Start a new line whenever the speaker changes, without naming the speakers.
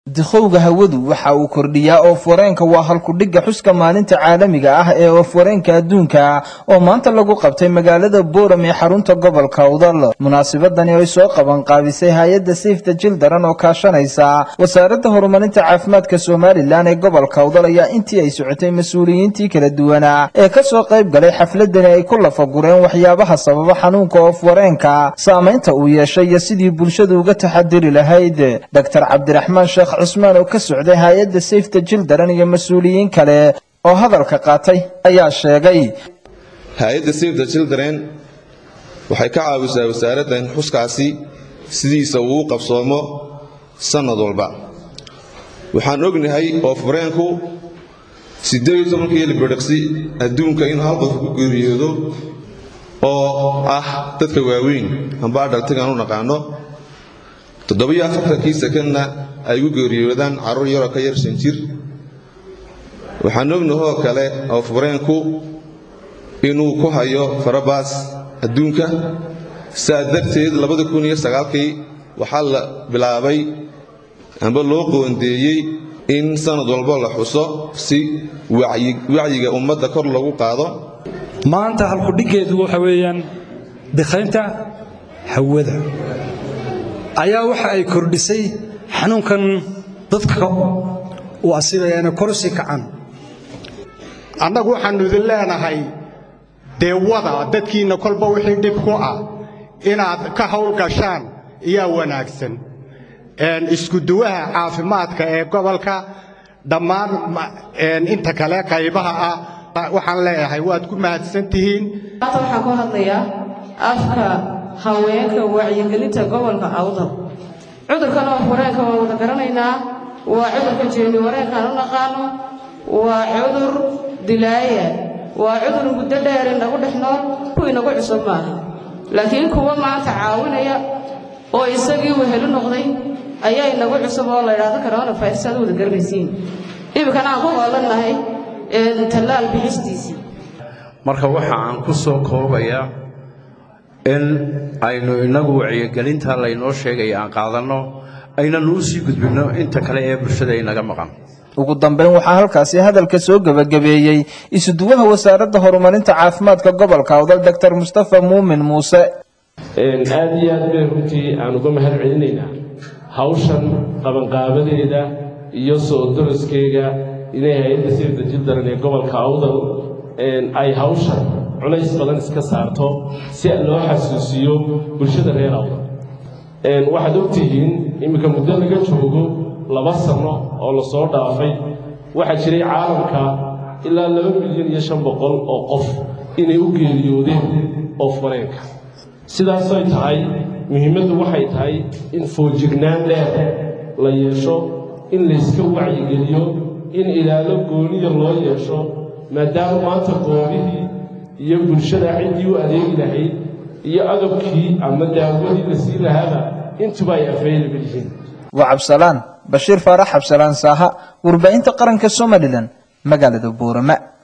dikhowga hawadu waxa uu kordhiyaa oof-wareenka waa halkudhigga xuska maalinta caalamiga ah ee oof-wareenka adduunka oo maanta lagu qabtay magaalada booram ee xarunta gobolka udal munaasabadani ay soo qaban qaabisay hay-adda safeta jildaran oo kaashanaysa wasaaradda horumarinta caafimaadka somalilan ee gobolka udal ayaa intii ay socotay mas-uuliyiintii kala duwanaa ee kasoo qayb galay xafladani ay ku lafagureen waxyaabaha sababa xanuunka oof-wareenka saamaynta uu yeeshay iyo sidii bulshadu uga taxadiri lahayd dr cabdiraxmaan sheekh cusmaan oo ka socday hay-adda safeta jildaran iyo mas-uuliyiin kale oo hadalka qaatay ayaa sheegay
hay-adda safeta jildaren waxay ka caawisaa wasaaraddan xuskaasi sidiisa uu u qabsoomo sannad walba waxaan ognahay oof-wareenku siddeed iyo tobankii libidhiqsi adduunka inuu hal qof ku geeriyoodo oo ah dadka waaweyn amba adhaltigaan u naqaano toddobiyo afartankii sekandna ay u geeriyoodaan carruur yaroo ka yar shan jir waxaan ognahoo kale oof-wareenku inuu ku hayo farabaas adduunka saa darteed labada kun iyo sagaalkii waxaa la bilaabay amba loo qoondeeyey in sannad walbo la xuso si wacyiga ummadda kor lagu qaado
maanta halkudhiggeedu waxa weeyaan dikhaynta hawada ayaa waxa ay kordhisay xanuunkan dadka uu asibayaana korsi kacan
annagu waxaannu idin leenahay dee wada dadkiinna kolba wixii dhib ku ah inaad ka hawlgashaan iyaa wanaagsan iskuduwaha caafimaadka ee gobolka dhammaan inta kale qaybaha ah waxaan leeyahay waad ku mahadsan tihiin
maanta waxaan ku hadlayaa afka haweenka wacyigelinta gobolka awdal cudurkan oof-wareenka waan wada garanaynaa waa cudurka jeeni wareenkaan u naqaano waa cudur dilaaya waa cudur muddo dheer inagu dhex nool ku inagu cusub maaha laakiin kuwa maanta caawinaya oo isagii wehelu noqday ayaa inagu cusub oo la ydhaahdo coronavirus aad wada garanaysiin iminkana aan ku hoolannahay tallaal bixistiisii
marka waxa aan ku soo koobayaa in aynu innagu wacyigelinta laynoo sheegaya aan qaadanno aynanu u sii gudbinno inta kale ee bulshada inaga maqan
ugu dambayn waxaa halkaasi hadalka soo gebagabeeyey isuduwaha wasaaradda horumarinta caafimaadka gobolka awdal doctor mustafa muumin muuse
aad iyo aad bay runtii aan uga mahad celinaynaa hawshan qabanqaabadeeda iyo soo daraskeyga inay hay-adda sirda jildaran ee gobolka awdal ay hawshan culays badan iska saarto si loo xasuusiyo bulshada reer awdal waxaad ogtihiin iminka muddo laga joogo laba sanno oo la soo dhaafay waxaa jiray caalamka ilaa laba milyan iyo shan boqol oo qof inay u geeriyoodeen oof-wareenka sidaasoy tahay muhiimaddu waxay tahay in fooljignaan dheer la yeesho in layska wacyigeliyo in ilaalo gooniya loo yeesho maadaama maanta goobihii iyo bulshada ciddii u adeegi lahayd iyo adabkii ama daawadii la sii lahaaba intuba ay afeylaba yihiin
waa cabsalaan bashiir faarax cabsalaan saaha warbaahinta qaranka somalilan magaalada boorama